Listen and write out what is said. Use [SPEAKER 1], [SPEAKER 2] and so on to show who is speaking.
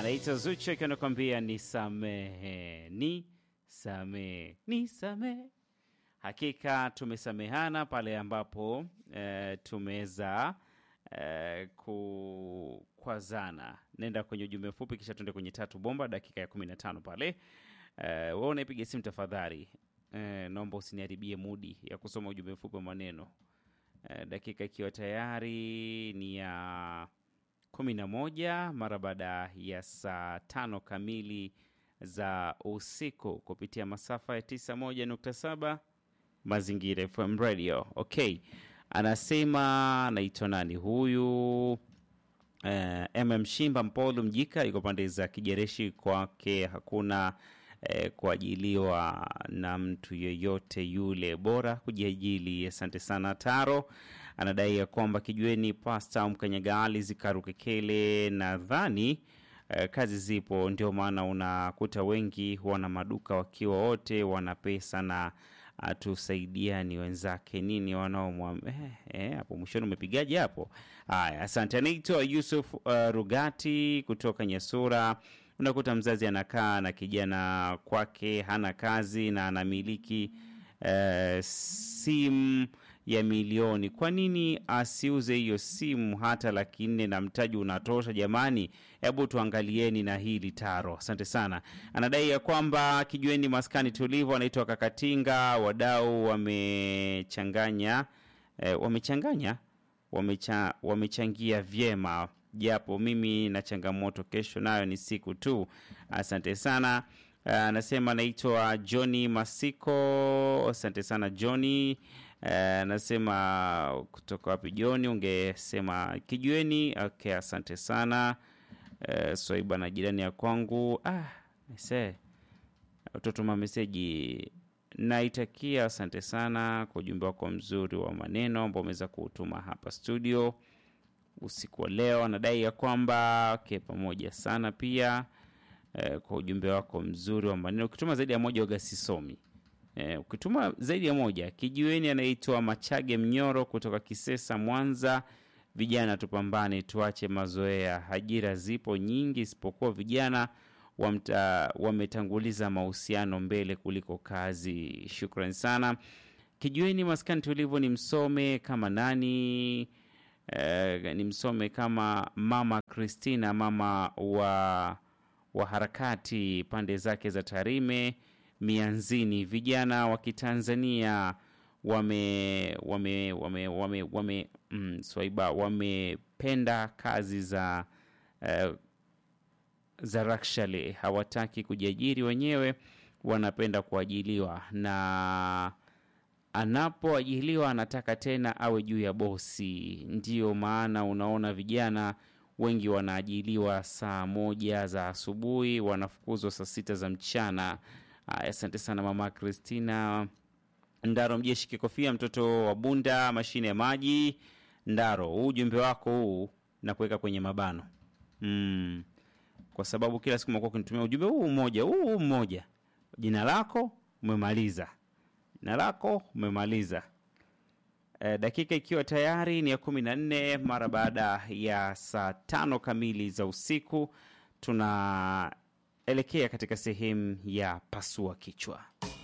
[SPEAKER 1] anaitwa Zuchu akiwa anakuambia nisamehe, ni samehe, ni samehe. Hakika tumesamehana pale ambapo e, tumeweza e, kukwazana. Nenda kwenye ujumbe mfupi, kisha tuende kwenye tatu bomba, dakika ya kumi na tano pale. E, wewe unaipiga simu tafadhali, e, naomba usiniharibie mudi ya kusoma ujumbe mfupi wa maneno. E, dakika ikiwa tayari ni ya kumi na moja mara baada ya saa tano kamili za usiku kupitia masafa ya 91.7 Mazingira FM Radio. Okay, anasema anaitwa nani huyu? Eh, MM Shimba Mpolu Mjika yuko pande za Kijereshi, kwake hakuna eh, kuajiliwa na mtu yeyote yule, bora kujiajili. Asante sana Taro. Anadai ya kwamba kijueni pasta Mkanyagali zikarukekele, nadhani eh, kazi zipo, ndio maana unakuta wengi wana maduka wakiwa wote wana pesa na atusaidiani wenzake nini wanaomwa eh, eh, hapo mwishoni umepigaje hapo? Haya, asante. Anaitwa Yusuf uh, Rugati kutoka Nyasura. Unakuta mzazi anakaa na kijana kwake hana kazi na anamiliki eh, simu ya milioni. Kwa nini asiuze hiyo simu hata laki nne na mtaji unatosha? Jamani, hebu tuangalieni na hili Taro. Asante sana. Anadai ya kwamba kijueni maskani tulivu, anaitwa Kakatinga. Wadau wamechanganya eh, wamechanganya wamecha, wamechangia vyema japo mimi na changamoto, kesho nayo ni siku tu. Asante sana. Anasema anaitwa Johnny Masiko. Asante sana Johnny. Anasema kutoka wapi Johnny? Ungesema kijueni. Okay, asante sana. Uh, Swaiba na jirani ya kwangu. Ah, se utotuma meseji naitakia. Asante sana kwa ujumbe wako mzuri wa maneno ambao umeweza kuutuma hapa studio usiku wa leo. Anadai ya kwamba okay, pamoja sana pia eh, kwa ujumbe wako mzuri wa maneno. Ukituma zaidi ya moja waga sisomi eh, ukituma zaidi ya moja. Kijiweni anaitwa Machage Mnyoro kutoka Kisesa, Mwanza. Vijana tupambane, tuache mazoea. Ajira zipo nyingi, isipokuwa vijana wamta, wametanguliza mahusiano mbele kuliko kazi. Shukran sana. Kijiweni maskani tulivu, ni msome kama nani eh, ni msome kama mama Christina, mama wa wa harakati pande zake za Tarime Mianzini. Vijana wa Kitanzania wame wame wame wame, wame mm, Swaiba wamependa kazi za uh, za rakshale, hawataki kujiajiri wenyewe, wanapenda kuajiliwa, na anapoajiliwa anataka tena awe juu ya bosi. Ndiyo maana unaona vijana wengi wanaajiliwa saa moja za asubuhi, wanafukuzwa saa sita za mchana. Asante sana mama Kristina Ndaro Mjeshi Kikofia, mtoto wa Bunda, mashine ya maji. Ndaro, huu ujumbe wako huu na kuweka kwenye mabano mm, kwa sababu kila siku umekuwa ukinitumia ujumbe huu mmoja huu mmoja, jina lako umemaliza, jina lako umemaliza. E, dakika ikiwa tayari ni ya kumi na nne mara baada ya saa tano kamili za usiku, tunaelekea katika sehemu ya pasua kichwa.